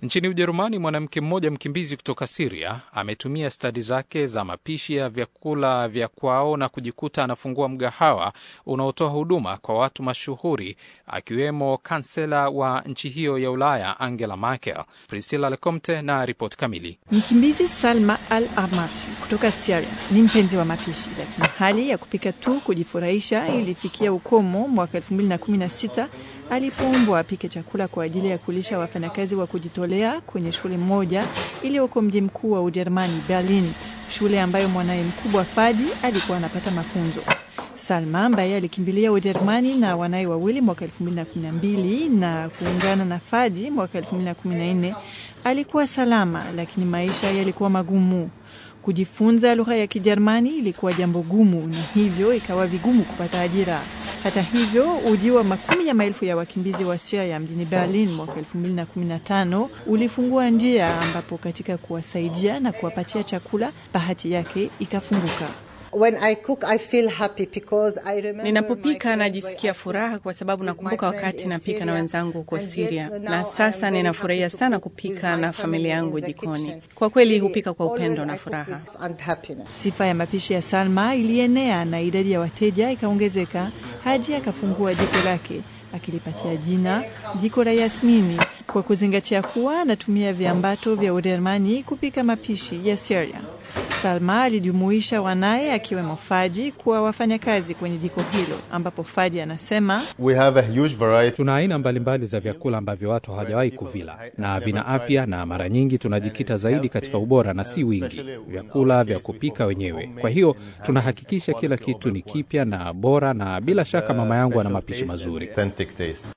Nchini Ujerumani, mwanamke mmoja mkimbizi kutoka Siria ametumia stadi zake za mapishi ya vyakula vya kwao na kujikuta anafungua mgahawa unaotoa huduma kwa watu mashuhuri akiwemo kansela wa nchi hiyo ya Ulaya Angela Merkel. Priscilla Lecomte na ripoti kamili. Mkimbizi Salma Al Armashi kutoka Syria ni mpenzi wa mapishi, lakini hali ya kupika tu kujifurahisha ilifikia ukomo mwaka 2016 alipoombwa apike chakula kwa ajili ya kulisha wafanyakazi wa kujitolea kwenye shule moja iliyoko mji mkuu wa Ujerumani, Berlin, shule ambayo mwanaye mkubwa Fadi alikuwa anapata mafunzo. Salma ambaye alikimbilia Ujerumani na wanaye wawili mwaka 2012 na kuungana na Fadi mwaka 2014 alikuwa salama, lakini maisha yalikuwa magumu. Kujifunza lugha ya Kijerumani ilikuwa jambo gumu, na hivyo ikawa vigumu kupata ajira. Hata hivyo, ujio wa makumi ya maelfu ya wakimbizi wa Syria mjini Berlin mwaka 2015 ulifungua njia, ambapo katika kuwasaidia na kuwapatia chakula, bahati yake ikafunguka. When I cook, I feel happy because I remember Ninapopika najisikia furaha kwa sababu nakumbuka wakati napika na wenzangu huko Siria, na sasa ninafurahia sana kupika na familia yangu jikoni. Kwa kweli hupika kwa upendo na furaha. Sifa ya mapishi ya Salma ilienea na idadi ya wateja ikaongezeka hadi akafungua jiko lake akilipatia jina jiko la Yasmini kwa kuzingatia kuwa anatumia viambato vya Ujerumani kupika mapishi ya Syria. Salma alijumuisha wanaye akiwemo Fadi kuwa wafanyakazi kwenye jiko hilo, ambapo Fadi anasema We have a huge variety. Tuna aina mbalimbali za vyakula ambavyo watu hawajawahi kuvila na vina afya, na mara nyingi tunajikita zaidi katika ubora na si wingi, vyakula vya kupika wenyewe. Kwa hiyo tunahakikisha kila kitu ni kipya na bora, na bila shaka mama yangu ana mapishi mazuri. Authentic taste.